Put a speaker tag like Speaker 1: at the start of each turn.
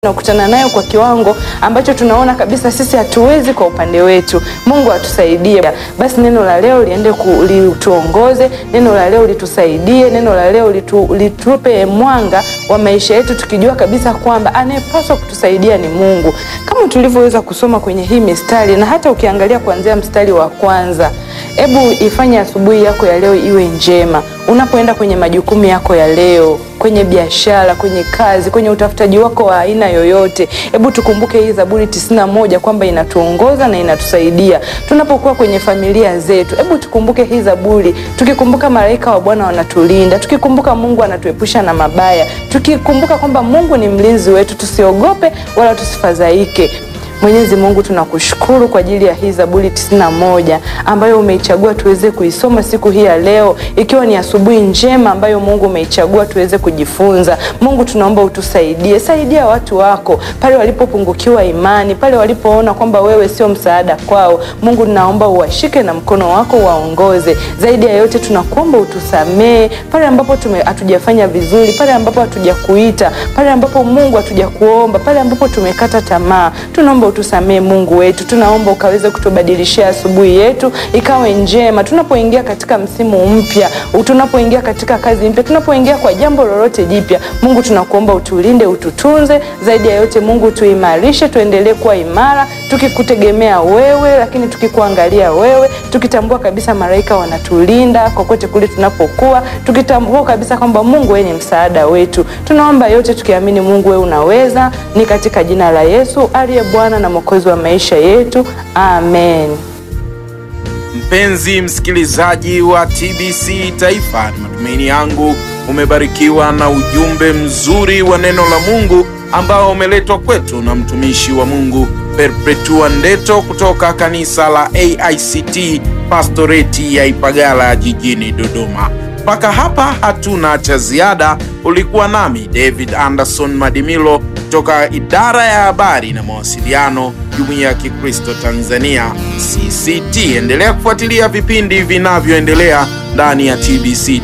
Speaker 1: tunakutana nayo kwa kiwango ambacho tunaona kabisa sisi hatuwezi kwa upande wetu. Mungu atusaidie. Basi neno la leo liende ku- lituongoze, neno la leo litusaidie, neno la leo litu, litupe mwanga wa maisha yetu, tukijua kabisa kwamba anayepaswa kutusaidia ni Mungu, kama tulivyoweza kusoma kwenye hii mistari, na hata ukiangalia kuanzia mstari wa kwanza. Hebu ifanye asubuhi yako ya leo iwe njema, unapoenda kwenye majukumu yako ya leo kwenye biashara, kwenye kazi, kwenye utafutaji wako wa aina yoyote. Hebu tukumbuke hii Zaburi tisini na moja kwamba inatuongoza na inatusaidia tunapokuwa kwenye familia zetu. Hebu tukumbuke hii Zaburi, tukikumbuka malaika wa Bwana wanatulinda, tukikumbuka Mungu anatuepusha na mabaya, tukikumbuka kwamba Mungu ni mlinzi wetu, tusiogope wala tusifadhaike. Mwenyezi Mungu tunakushukuru kwa ajili ya hii Zaburi tisini na moja ambayo umeichagua tuweze kuisoma siku hii ya leo, ikiwa ni asubuhi njema ambayo Mungu umeichagua tuweze kujifunza. Mungu tunaomba utusaidie, saidia watu wako pale walipopungukiwa imani, pale walipoona kwamba wewe sio msaada kwao. Mungu naomba uwashike na mkono wako waongoze. Zaidi ya yote tunakuomba utusamee pale ambapo tume- hatujafanya vizuri, pale ambapo hatujakuita, pale ambapo Mungu hatujakuomba, pale ambapo tumekata tamaa. Tunaomba utusamee Mungu wetu, tunaomba ukaweze kutubadilishia asubuhi yetu ikawe njema, tunapoingia katika msimu mpya, tunapoingia katika kazi mpya, tunapoingia kwa jambo lolote jipya. Mungu tunakuomba utulinde, ututunze. Zaidi ya yote Mungu tuimarishe, tuendelee kuwa imara, tukikutegemea wewe, lakini tukikuangalia wewe, tukitambua kabisa malaika wanatulinda kokote kule tunapokuwa, tukitambua kabisa kwamba Mungu wewe ni msaada wetu. Tunaomba yote tukiamini Mungu wewe unaweza, ni katika jina la Yesu aliye Bwana na Mwokozi wa maisha yetu, amen.
Speaker 2: Mpenzi msikilizaji wa TBC Taifa, ni matumaini yangu umebarikiwa na ujumbe mzuri wa neno la Mungu ambao umeletwa kwetu na mtumishi wa Mungu Perpetua Ndeto kutoka kanisa la AICT Pastoreti ya Ipagala jijini Dodoma. Mpaka hapa hatuna cha ziada. Ulikuwa nami David Anderson Madimilo kutoka idara ya habari na mawasiliano, Jumuiya ya Kikristo Tanzania CCT. Endelea kufuatilia vipindi vinavyoendelea ndani ya TBC